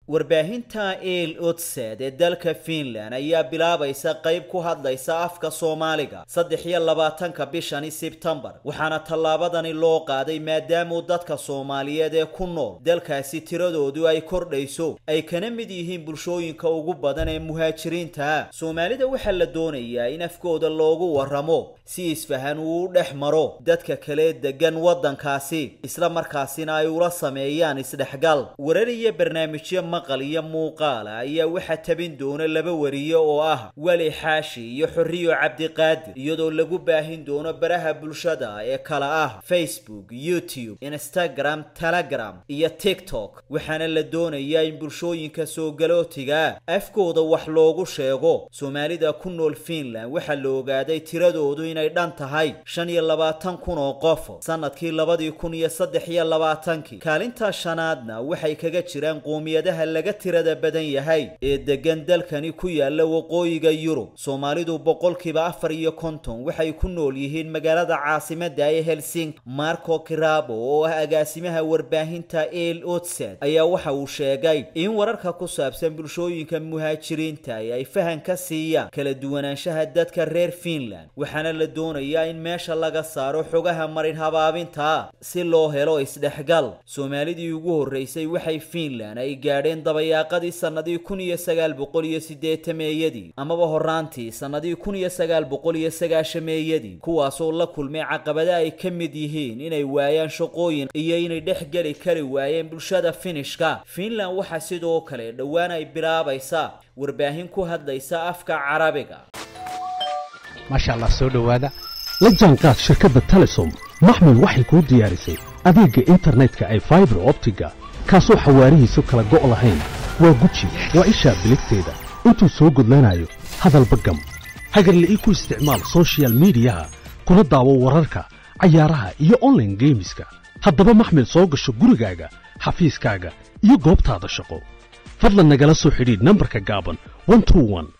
warbaahinta el odsed ee dalka finland ayaa bilaabaysa qayb ku hadlaysa afka soomaaliga saddex iyo labaatanka bishani sebtembar waxaana tallaabadani loo qaaday maadaamuu dadka soomaaliyeed ee ku nool dalkaasi tiradoodu ay kordhayso ay kana mid yihiin bulshooyinka ugu badan ee muhaajiriinta ah soomaalida waxaa la doonayaa in afkooda loogu warramo si isfahan uu u dhex maro dadka kale degan waddankaasi isla markaasina ay ula sameeyaan isdhexgal warar iyo barnaamijyo maqal iyo muuqaala ayaa waxaa tabin doona laba wariye oo ah weli xaashi iyo xorriyo cabdiqaadir iyadoo lagu baahin doono baraha bulshada ee kala ah facebook youtube instagram telegram iyo tiktok waxaana la doonayaa in bulshooyinka soogalootiga afkooda wax loogu sheego soomaalida ku nool finland waxaa la ogaaday tiradoodu inay dhan tahay shan iyo labaatan kun oo qof sanadkii labadii kun iyo saddex iyo labaatankii kaalinta shanaadna waxay kaga jiraan qoomiyadaha laga tirada badan yahay ee degan dalkani ku yaala waqooyiga yurub soomaalidu boqolkiiba afar iyo konton waxay ku nool yihiin magaalada caasimada ee helsinki marco kirabo oo ah agaasimaha warbaahinta el otsed ayaa waxa uu sheegay in wararka ku saabsan bulshooyinka muhaajiriinta ay fahan ka siiyaan kala duwanaanshaha dadka reer finland waxaana la doonayaa in meesha laga saaro xogaha marin habaabinta si loo helo isdhexgal soomaalidii ugu horreysay waxay finland ay gaadheen dabayaaqadii sannadii kun iyo sagaal boqol iyo sideetameeyadii amaba horaantii sannadii kun iyo sagaal boqol iyo sagaashameeyadii kuwaasoo la kulmay caqabada ay ka mid yihiin inay waayaan shaqooyin iyo inay dhex geli kari waayeen bulshada finishka finland waxaa sidoo kale dhowaan ay bilaabaysaa warbaahin ku hadlaysa afka carabiga maasha allah soo dhowaada la jaanqaad shirkadda telesom maxmil waxay kuu diyaarisay adeegga internetka ay faibar optiga kaasoo xawaarihiisu kala go' lahayn waa guji waa ishaa biligteeda intuu soo gudlanayo hadalba gam hagarla ii ku isticmaal sochial midiyaha kuna daawo wararka cayaaraha iyo onlaine geemiska haddaba maxmil soo gasho gurigaaga xafiiskaaga iyo goobtaada shaqo fadlan nagala soo xidhiidh nambarka gaaban